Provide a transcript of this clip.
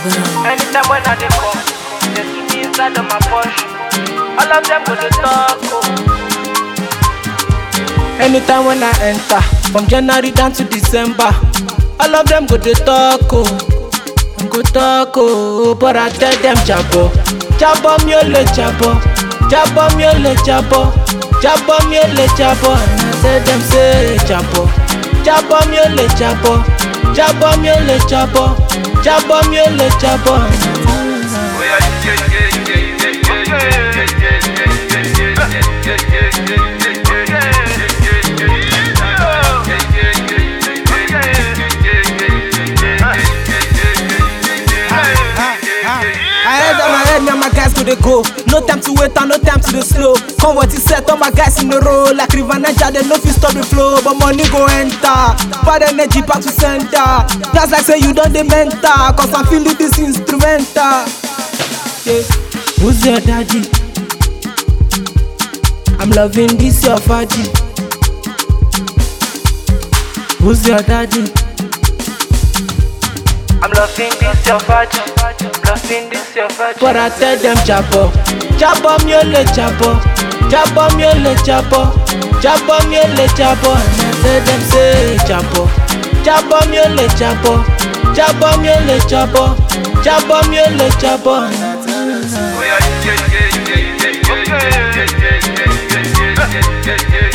Anytime when I dey come, they see me inside of my Porsche. All of them go to talk. Oh. Anytime when I enter, from January down to December, all of them go to talk. Oh. Go talk. Oh. But I tell them jabo, jabo mi ò lè jabo, jabo mi ò lè jabo, jabo mi ò lè jabo. And I tell them say jabo, jabo mi ò lè jabo, jabo mi ò lè jabo, jabo mi ò lè jabo. I head on my head, me and my guys go dey go. No time to wait and no time to dey slow. Come what he said, all my guys in a row. Like River Niger, they no fit stop the flow. But money go enter. Bad energy back to center. That's like say you don't dey mental. Cause I'm feeling this instrumental. Yeah. Who's your daddy? I'm loving this your fatty. Who's your daddy? I'm loving this your fatty. Loving this your fatty. But I tell them jabo, jabo mi ò lè jabo, jabo mi ò lè jabo, jabo mi ò lè jabo. And I tell them say jabo, jabo mi ò lè jabo, jabo mi ò lè jabo, jabo mi ò lè jabo. And I tell them. yeah, yeah, yeah, yeah, yeah, yeah, yeah, yeah, yeah, yeah, yeah, yeah, yeah, yeah, yeah,